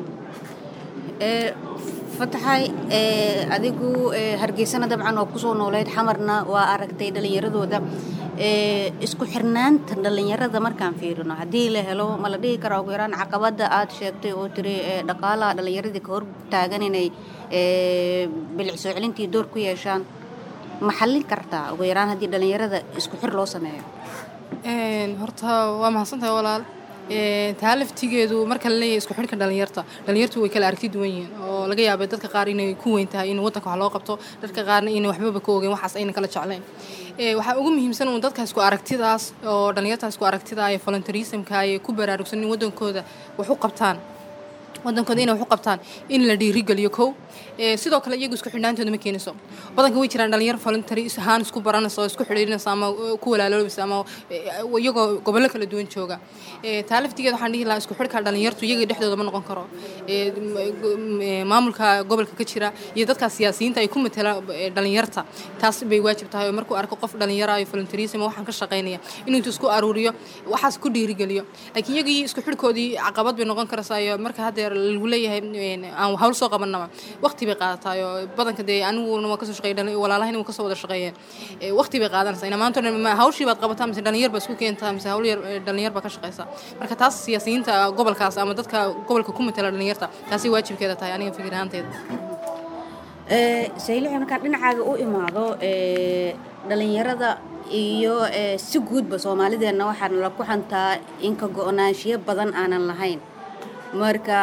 yahay fataxay adigu hargeysana dabcan oo kusoo nooleyd xamarna waa aragtay dhallinyaradooda isku xirnaanta dhallinyarada markaan fiirino haddii la helo ma la dhihi karaa ugu yaraan caqabada aad sheegtay oo tiri dhaqaalaha dhallinyaradii ka hor taagan inay bilic soo celintii door ku yeeshaan ma xallin kartaa ugu yaraan haddii dhallinyarada isku xir loo sameeyo horta waa mahadsantahay walaal taa laftigeedu marka la leeyahay isku xidhka dhalinyarta dhalinyartu way kala aragti duwan yihiin oo laga yaabay dadka qaar inay ku weyn tahay in waddanka wax loo qabto dadka qaarna inay waxbaba ka ogeyn waxaas ayna kala jeclayn waxaa ugu muhiimsan uun dadka isku aragtidaas oo dhalinyarta isku aragtida ee voluntarismka ay ku baraarugsan in waddankooda wax u qabtaan waddankooda inay wax u qabtaan in la dhiirigeliyo kow sidoo kale iyagu isku xidhnaantooda ma keenayso badanka way jiraan dhalinyar voluntary ahaan isku baranaysa oo isku xidhiidhinaysa ama ku walaaloobaysa ama iyagoo gobollo kala duwan jooga taa laftigeeda waxaan dhihi lahaa isku xidhka dhalinyartu iyaga dhexdooda ma noqon karo maamulka gobolka ka jira iyo dadka siyaasiyiinta ay ku matala dhalinyarta taas bay waajib tahay oo markuu arko qof dhalinyara iyo voluntarism waxaan ka shaqaynaya inuu intuu isku aruuriyo waxaas ku dhiirigeliyo laakiin iyagii isku xidhkoodii caqabad bay noqon karaysaa iyo marka haddeer lagu leeyahay aan hawl soo qabanaba waqti bay qaadataa oo badanka dee aniguna waa kasoo shaqeeyay walaalahayna waa kasoo wada shaqeeyeen waqti bay qaadanaysaa ina maanta hawshii baad qabataa mise dhalinyar baa isku keentaa mise hawl yar dhalinyar baa ka shaqeysaa marka taas siyaasiyiinta gobolkaas ama dadka gobolka ku matala dhalinyarta taasi waajibkeeda tahay aniga fikir ahaanteeda saylixi markaan dhinacaaga u imaado dhalinyarada iyo si guudba soomaalideenna waxaan la ku xantaa in ka go-naanshiyo badan aanan lahayn marka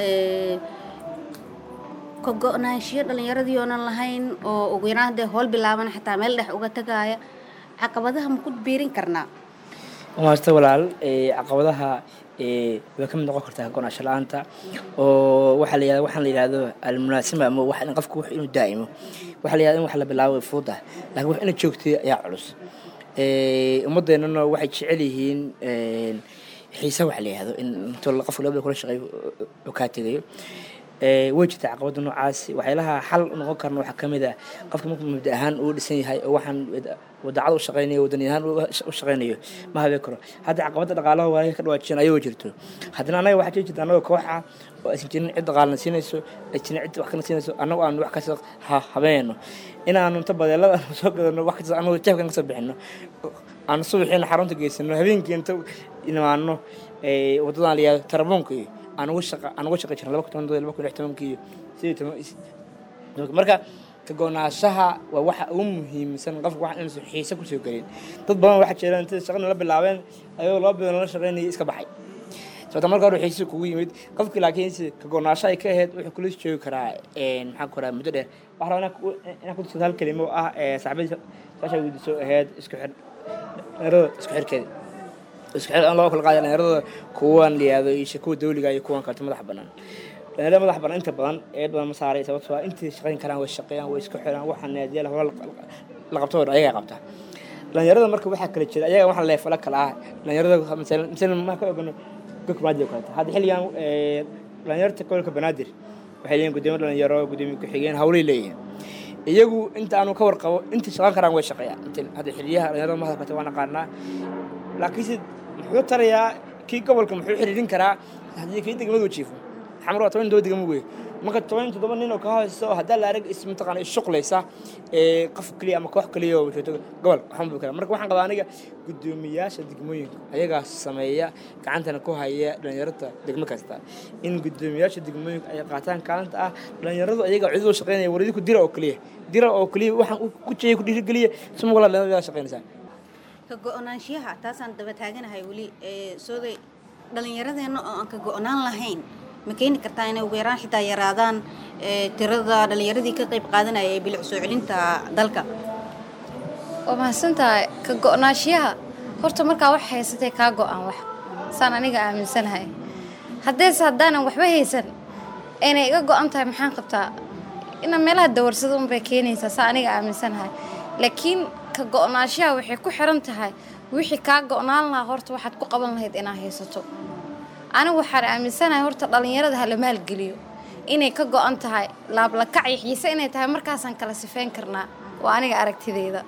ka go-naanshiyo dhallinyaradii oonan lahayn oo ugu yaraan haddee howl bilaaban xataa meel dhex uga tagaaya caqabadaha ma ku biirin karnaa maasta walaal caqabadaha way ka mid noqon kartaa go-naansho la-aanta oo waxaa la yihahda waxaan la yihahdo almunaasima ama wax in qofku wax inuu daa'imo waxaa la yihahda in wax la bilaabo way fuud ah laakiin wax ina joogtay ayaa culus ummaddeennana waxay jecel yihiin xiisa waxa la yihahdo in intuu qofka labada kula shaqeeyo oo kaa tegayo way jirtaa caqabada noocaas waxyaalaha xal noqon karna waxaa kamid ah qofka markuu mabda ahaan uu dhisan yahay oo waxaan wadacad u shaqeynayo wadani ahaan u shaqeynayo ma habeen karo hadda caqabada dhaqaalaha waa ka dhawaajiyeen ayagoo jirto haddana anaga waxaa jiri jirta anagoo kooxa oo aysan jirin cid dhaqaalna siinayso ay jirin cid wax kana siinayso annago aan wax kasta habeenayno inaanu inta badeelada soo gadano wax kasta anagoo jeefkan kasoo bixino aan subaxiina xarunta geysano habeenkii inta imaano ee, wadadan la yihahdo tarabuunka iyo aan uga shaqa aan uga shaqi jirna laba kun toban laba kun lix tobankii iyo sidii toban marka ka go-naanshaha waa waxa ugu muhiimsan qofka wax inuusan xiise kusoo gelin dad badan waxaa jira intay shaqana la bilaabeen ayagoo laba bilood la shaqaynayay iska baxay sababta marka hore xiise kugu yimid qofkii laakiin si ka go-naansho ay ka ahayd wuxuu kula joogi karaa een, maxaan ku rahaa muddo dheer waxaa rabaa inaan ku- inaan ku tuso hal kelimo oo ah ee saaxiibadii saasha weydiiso ahayd isku xir dhalinyarada isku xirkeeda isku xir aan loo kala qaada dhalinyarada kuwan liyaado iyo kuwa dawliga iyo kuwan kaleta madaxa bannaan dhalinyarada madaxa bannaan inta badan eed badan ma saaray sababtoo ah intay shaqayn karaan way shaqeeyaan way isku xiraan waxaa naadiyaal hawla la qabto oo dhan ayagaa qabta dhalinyarada marka waxaa kala jira ayaga waxa leefala kala ah dhalinyarada masalan masalan ma ka ogano gok banaadir oo kaleeta hadda xilligan ee, dhalinyarta gobolka banaadir waxay leeyihin gudoomiye dhalinyaro gudoomiye ku-xigeen hawlay leeyihin iyagu inta aanu ka warqabo inta shaqan karaan way shaqeeyaan inta hadda xiliyaha dhalinyarada mahadalkata waan aqaanaa laakiinse muxuu tarayaa kii gobolka muxuu xiriirin karaa haddii kii degmadu jiifo xamar waa toban todoba degmo wey marka toban toddoba nin oo ka haysto haddaa la arag is mataqaana ishuqlaysa ee qof keliya ama koox keliya oo joogto gobol waxaan buu kara marka waxaan qabaa aniga guddoomiyaasha degmooyinka ayagaa sameeya gacantana ku haya dhalinyarada degmo kasta in guddoomiyaasha degmooyinka ay qaataan kaalinta ah dhalinyaradu ayagaa cidoo shaqeynaya war idinku dira oo keliya dira oo keliya waxaan ku jeeya ku dhiirigeliya suma walaa dhalinyarada shaqeynaysaa ka go-naanshiyaha taasaan daba taaganahay weli ee sooday dhallinyaradeenna oo aan ka go-naan lahayn ma keeni kartaa inay ugu yaraan xitaa yaraadaan ee tirada dhallinyaradii ka qayb qaadanaya ee bilic soo celinta dalka waa mahadsantahay ka go-naanshiyaha horta markaa wax haysatay kaa go-aan wax saan aniga aaminsanahay haddeese haddaanan waxba haysan aynay iga go-an tahay maxaan qabtaa inaan meelaha dawarsada unbay keenaysaa saa aniga aaminsanahay laakiin ka go-naanshiyaha waxay ku xiran tahay wixii kaa go-naan lahaa horta waxaad ku qaban lahayd inaad haysato anigu waxaan aaminsanahay horta dhallinyarada hala maalgeliyo inay ka go-an tahay laablakac iyo xiise inay tahay markaasaan kala sifeyn karnaa waa aniga aragtideyda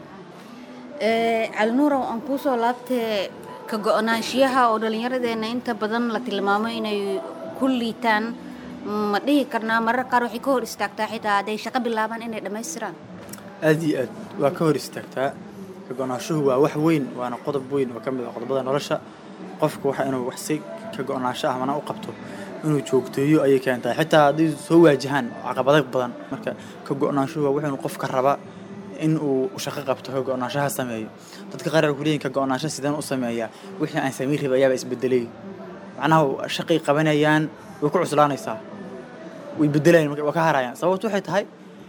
ee calinuurow aan kuusoo laabtee ka go-naanshiyaha oo dhallinyaradeenna inta badan la tilmaamo inay ku liitaan ma dhihi karnaa marar qaar waxay ka hor istaagtaa xitaa hadday shaqo bilaabaan inay dhammaystiraan aad iyo aad waa ka hor istaagtaa ka go-naanshuhu waa wax weyn waana qodob weyn oo ka mid ah qodobada nolosha qofku waxa inuu wax si ka go-naansho ah mana u qabto inuu joogteeyo ayay keentaa xitaa hadday soo waajahaan caqabado badan marka ka go-naanshuhu waa wuxuu qofka raba in uu shaqo qabto ka go-naanshaha sameeyo dadka qaar ku leeyihin ka go-naansho sideen u sameeyaa wixii aan samayn rabay ayaaba isbedelay macnaha shaqay qabanayaan way ku cuslaanaysaa way bedelayaan marka waa ka harayaan sababtu waxay tahay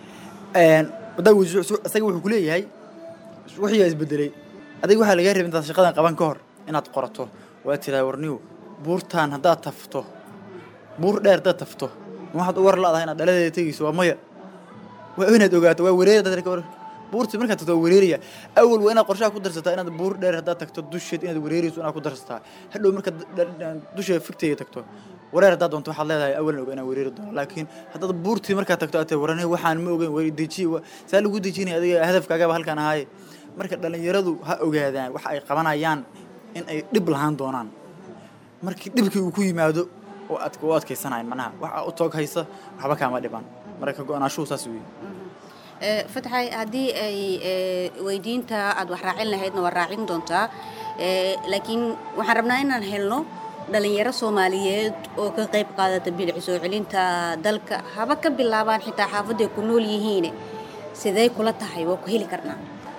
wadaa isaga wuxuu kuleeyahay wixiigaa isbedelay adiga waxaa lagaa rabay intaad shaqadan qaban ka hor inaad qorato waa tiraa warniw buurtaan haddaad tafto buur dheer haddaad tafto ma waxaad u war la-dahay inaad dhaladeeda tegayso waa maya waa inaad ogaato waa wareer dad ka war buurtii markaad tagto waa wareeraya awal waa inaad qorshaha ku darsataa inaad buur dheer haddaad tagto dusheed inaad wareerayso inaad ku darsataa hadhow markaad dusheeda figteeda tagto wareer haddaad doonto waxaad leedahay awalna oga inaan wareeri doono laakiin haddaad buurtii markaad tagto aad tahay warane waxaan ma ogeyn wari deji saa lagu dejinaya adiga hadafkaagaba halkan ahaaye marka dhallinyaradu ha ogaadaan waxa ay qabanayaan in ay dhib lahaan doonaan markii dhibkii uu ku yimaado oo aad u adkaysanayan manaha waxa u toog haysa waxba kaama dhiban marka go-naashuhu saas weeye fatxay haddii ay weydiinta aad wax raacin lahaydna waa raacin doontaa laakiin waxaan rabnaa inaan helno dhalinyaro soomaaliyeed oo ka qayb qaadata bilic soo celinta dalka haba ka bilaabaan xitaa xaafadday ku nool yihiin sidee kula tahay waa ku heli karnaa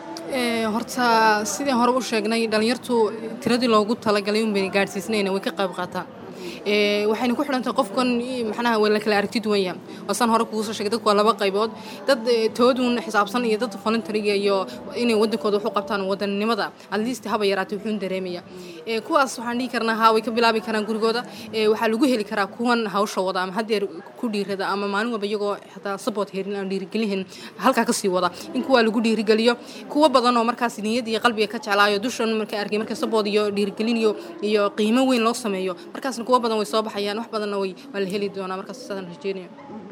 horta sidii hore u sheegnay dhalinyartu tiradii loogu talagalay unbay gaadhsiisnayna way ka qayb qaataan waxayna ku xidhantahay qofkan macnaha waa la kala aragti duwan yahay waasaan hore kugu soo sheegay dadku waa laba qaybood dad toodun xisaabsan iyo dad voluntariga iyo inay wadankooda wax u qabtaan wadannimada at least haba yaraatay wuxuun dareemaya kuwaas waxaan dhihi karnaa haa way ka bilaabi karaan gurigooda waxaa lagu heli karaa kuwan hawsha wada ama hadeer ku dhiirada ama maalin walba iyagoo xataa support herin aan dhiirigelin halkaa kasii wada in kuwaa lagu dhiirigeliyo kuwa badan oo markaas niyad iyo qalbiga ka jeclaayo dushan markay arkay marka support iyo dhiirigelin iyo iyo qiimo weyn loo sameeyo markaasna kuwa badan way soo baxayaan wax badanna way waa la heli doonaa markaas sidaan rajeynaya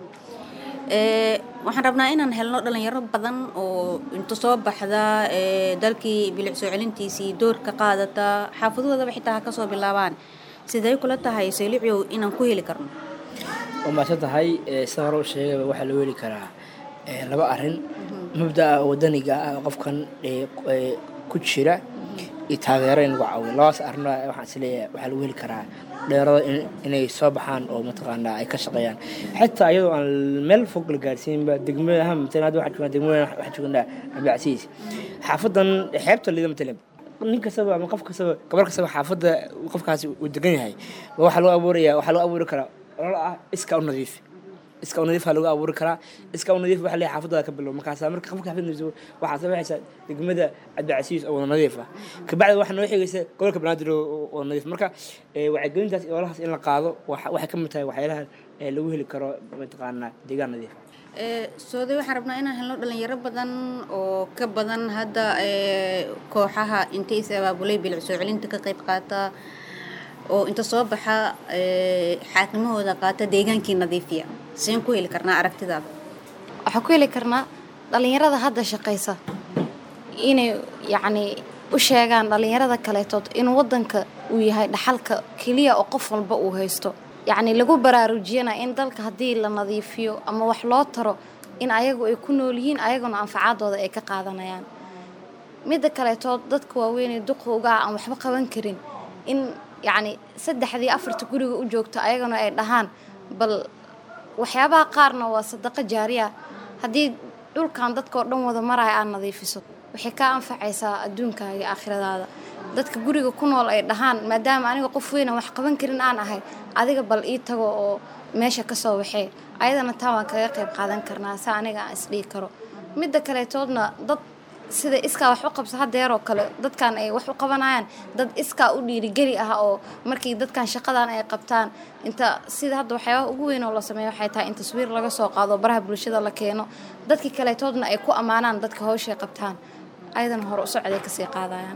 waxaan rabnaa inaan helno dhalinyaro badan oo inta soo baxda dalkii bilic soo celintiisii door ka qaadata xaafadoodaba xitaa ha kasoo bilaabaan sidee kula tahay sayliciow inaan ku heli karno waa maadsan tahay sida hore u sheegayba waxaa loo heli karaa laba arrin mabda'a wadaniga ah qofkan ku jira iyo taageero in lagu caawiyo labadaas arrimo waxaan isleeyahay waxaa lagu heli karaa dheerada in- inay soo baxaan oo mataqaanaa ay ka shaqeeyaan xitaa iyadoo aan meel fog la gaarsiinba degmada ha matalan hadda waxaa joognaa degmada waxaa joognaa cabdicasiis xaafadan xeebta liida matalan nin kastaba ama qof kastaba gabar kastaba xaafadda qofkaasi uu degan yahay ba waxaa loo abuuraya waxaa loo abuuri karaa olol ah iska u nadiif iska u nadiif aa lagu abuuri karaa iska u nadiif waxa leeyahay xaafadooda ka bilow markaasa marka qofka xaafad nadiif waxaa samaysaa degmada cabdicasiis oo wada nadiif ah kabacdi waxaa noo xigaysa gobolka banaadir oo oo nadiif marka eh, wacyigelintaas iyo ololahaas in la qaado waxa- waxay ka mid tahay waxyaalaha eh, lagu heli karo mataqaanaa deegaan nadiif ah sooday waxaan rabnaa inaan helno dhalinyaro badan oo ka badan hadda ee, kooxaha intay is abaabulay bilic soo celinta ka qayb qaata oo inta soo baxa ee, xaakimahooda qaata deegaankii nadiifiya seen ku heli karnaa aragtidaada waxaan ku heli karnaa dhalinyarada hadda shaqaysa inay yacni u sheegaan dhalinyarada kaleetood in wadanka uu yahay dhaxalka keliya oo qof walba uu haysto yacni lagu baraarujiyana in dalka haddii la nadiifiyo ama wax loo taro in ayagu ay ku nool yihiin ayaguna anfacaadooda ay ka qaadanayaan midda kaleetood dadka waaweynee duqowga ah aan waxba qaban karin in yacni saddexdii afarta guriga u joogto ayaguna ay dhahaan bal waxyaabaha qaarna waa sadaqo jaariya haddii dhulkan dadkao dhan wada maraya aad nadiifiso waxay kaa anfacaysaa adduunkaaga iyo aakhiradaada dadka guriga ku nool ay dhahaan maadaama aniga qof weynan wax qaban karin aan ahay adiga bal ii tago oo meesha ka soo waxee ayadana taa waan kaga qayb qaadan karnaa sa aniga aan isdhihi karo midda kaleetoodna dad sida iskaa wax u qabsa hadeeroo kale dadkan ay wax u qabanayaan dad iskaa u dhiirigeli ah oo markii dadkan shaqadan ay qabtaan inta sida hadda waxyaabaha ugu weyn oo la sameeyo waxay tahay in taswiir laga soo qaado baraha bulshada la keeno dadkii kaleetoodna ay ku ammaanaan dadka hawshay qabtaan ayadana hore u socday kasii qaadayaan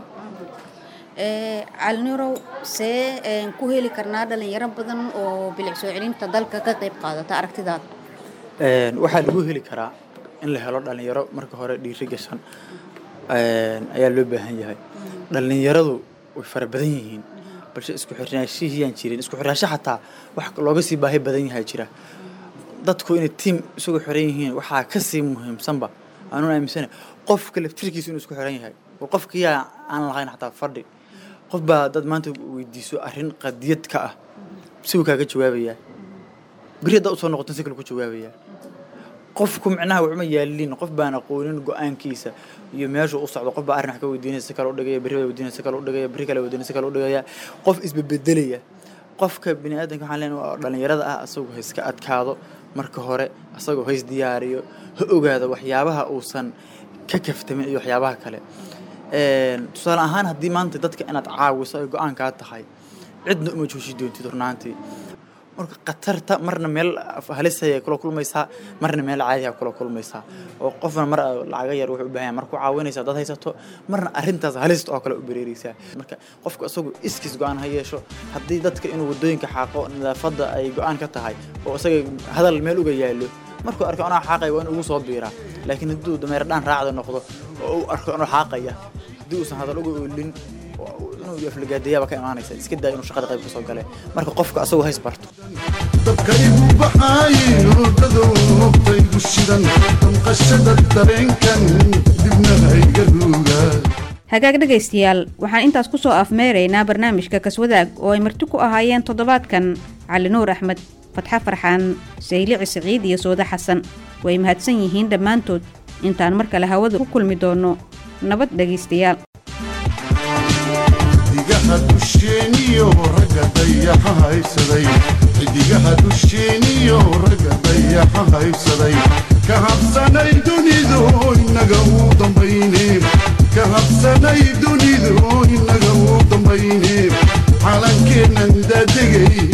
calinirow see een, ku heli karnaa dhalinyaro badan oo bilic soo celinta dalka ka qayb qaadata aragtidaada Een, waxaa lagu heli karaa in la helo dhalinyaro marka hore dhiiri gashan een, ayaa loo baahan yahay dhalinyaradu way fara badan yihiin balse isku xirnaashihiyaan jirin isku xirnaasho xataa wax looga sii baahi badan yahay jira dadku inay tiim isugu xiran yihiin waxaa kasii muhiimsanba aanun aaminsana qofka laftirkiisu inuu isku xiran yahay oo qofkiyaa aan lahayn xataa fadhi qof baa dad maanta weydiiso arrin qadiyad ka ah si uu kaaga jawaabayaa beri haddaa usoo noqotan si kale ku jawaabayaa qofku micnaha waxuma yaalin qof baan aqoonin go-aankiisa iyo meeshuu u socdo qof baa arrin wax ka weydiinaya si kale u dhigaya berri baa weydiinaya si kale u dhigaya berri kale weydiinaya si kale u dhigaya qof isbebedelaya qofka bini aadamka waxaan leenahay waa dhalinyarada ah asagoo ha iska adkaado marka hore asagoo ha isdiyaariyo ha ogaado waxyaabaha uusan ka kaftamin iyo waxyaabaha kale Een, tusaale ahaan haddii maanta dadka inaad caawiso ay go-aankaa tahay cidna uma jooji doontid runaantii marka khatarta marna meel halisaya kula kulmaysaa marna meel caadiha kula kulmaysaa oo qofna mar lacaga yar wuxuu u baahan yahay mar ku caawinaysaa dad haysato marna arrintaas halista oo kale u bereereysaa marka qofku isagu iskiis go-aan ha yeesho haddii dadka inuu wadooyinka xaaqo nadaafadda ay go-aan ka tahay oo isaga hadal meel uga yaalo markuu arko anoo xaaqaya waa in ugu soo biiraa laakiin hadduu dameer dhaan raacda noqdo oo uu arko anoo xaaqaya haddii uusan hadal uga oolin oo inuu aflagaadayaaba ka imaanaysa iska daa inuu shaqada qayb ka soo gale marka qofka asagoo hays barto dabka igu baxaaye hurdadou noqtaygu shidan damqashada dareenkan dibna hayga ruugaa hagaag dhegaystayaal waxaan intaas ku soo afmeeraynaa barnaamijka kaswadaag oo ay marti ku ahaayeen toddobaadkan cali nuur axmed fatxa farxaan saylici siciid iyo sooda xasan way mahadsan yihiin dhammaantood intaan mar kale hawada ku kulmi doonno nabad dhegaystayaal xidigaha dusheeniyo ragga dayaxa haysaday xidigaha dusheeniyo ragga dayaxa haysaday ka habsanay dunidu inaga uu dambayne ka habsanay dunidu inaga uu dambayne calankeennan daadegay